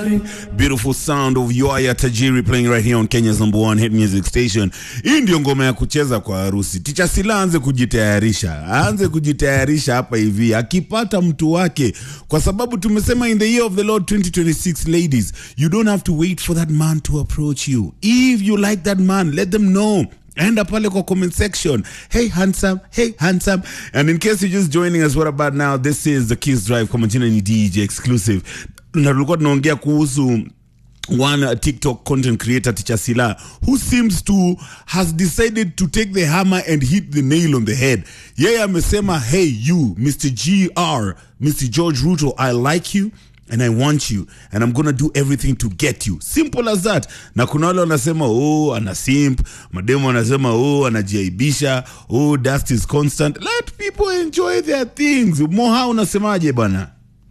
Beautiful sound of Yoaya Tajiri playing right here on Kenya's number one hit music station. Hii ndio ngoma ya kucheza kwa harusi. Ticha Sila aanze kujitayarisha, aanze kujitayarisha hapa hivi akipata mtu wake, kwa sababu tumesema in the year of the Lord 2026 ladies, you don't have to wait for that man to approach you. If you like that man, let them know enda pale kwa comment section hey handsome hey handsome and in case you're just joining us what about now this is the kiss drive kwa majina ni dj exclusive na tulikuwa tunaongea kuhusu one uh, tiktok content creator teacher sila who seems to has decided to take the hammer and hit the nail on the head yeye amesema hey you mr gr mr george ruto i like you and I want you and I'm gonna do everything to get you. Simple as that. Na kuna wale wanasema oh, ana simp, mademo wanasema oh, anajiaibisha, oh, dust is constant. Let people enjoy their things. Moha unasemaje bana?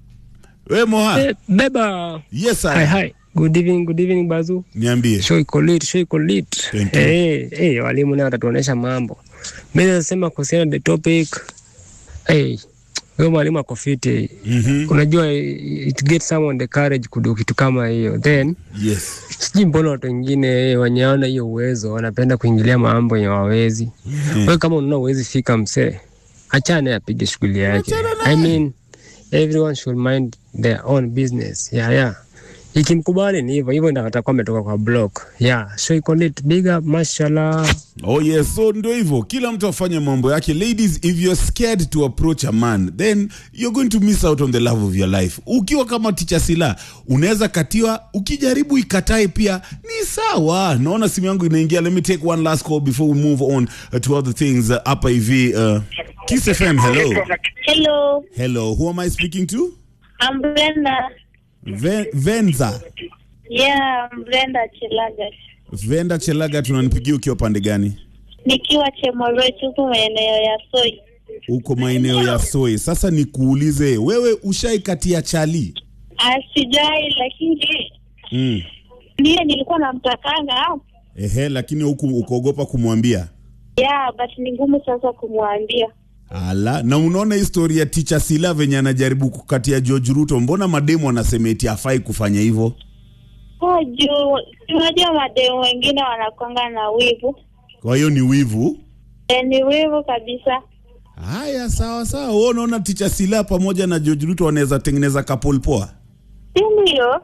We Moha? Eh, beba Yes hi I. hi good evening good evening bazu Niambie. show iko lit show iko lit Thank you. eh eh walimu nao watatuonesha mambo mimi nasema kuhusiana na the topic eh huyo mwalimu ako fiti Mhm. unajua it gets someone the courage kudu kitu kama hiyo then Yes. sijui mbona watu wengine wenye hawana hiyo uwezo wanapenda kuingilia mambo yenye wawezi wewe kama unaona uwezi fika msee achane apige shughuli yake i mean everyone should mind their own business yeah yeah ikimkubali ni hivyo hivyo ndio atakuwa ametoka kwa block yeah so iko lit big up mashallah Oh yes, so ndio hivyo, kila mtu afanye mambo yake. Ladies, if you're scared to approach a man, then you're going to miss out on the love of your life. Ukiwa kama Ticha Sila, unaweza katiwa, ukijaribu ikatae pia ni sawa. Naona simu yangu inaingia. Let me take one last call before we move on uh, to other things. Uh, hapa hivi uh, Kiss FM, hello. Hello, Hello, who am I speaking to? I'm Brenda. Ven Venza. Yeah, I'm Brenda Chilaga. Venda Chelaga tunanipigia ukiwa pande gani? Nikiwa Chemoroi huko maeneo ya Soi. Uko maeneo ya Soi. Sasa nikuulize, wewe ushaikatia chali? Asijai, lakini Mm. ndiye nilikuwa namtakanga. Ehe, lakini huku ukaogopa kumwambia. Yeah, but ni ngumu sasa kumwambia. Ala, na unaona historia ya Ticha Sila venye anajaribu kukatia George Ruto, mbona mademu wanasema eti hafai kufanya hivyo? Oh, juu unajua mademu wengine wanakwanga na wivu. Kwa hiyo ni wivu. E, ni wivu kabisa. Haya, sawa sawa. Wewe unaona Ticha Sila pamoja na George Ruto wanaweza tengeneza couple poa? Si ndio?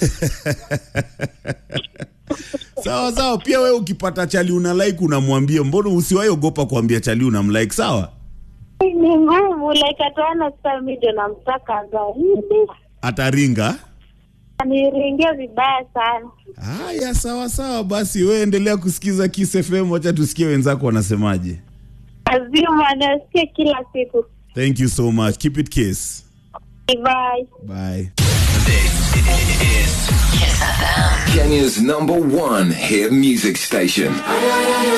Sawa sawa. Pia wewe ukipata chali una like unamwambia, mbona usiwahi ogopa kuambia chali unamlike? Sawa, Ni ngumu, like ataona sasa mimi ndio namtaka zaidi. ataringa. Aniringia vibaya sana. Haya, sawa sawa. Basi wewe endelea kusikiza Kiss FM, wacha tusikie wenzako wanasemaje. Lazima nasikia kila siku. Thank you so much. Keep it kiss. Bye. Bye. Kenya's number one hit music station.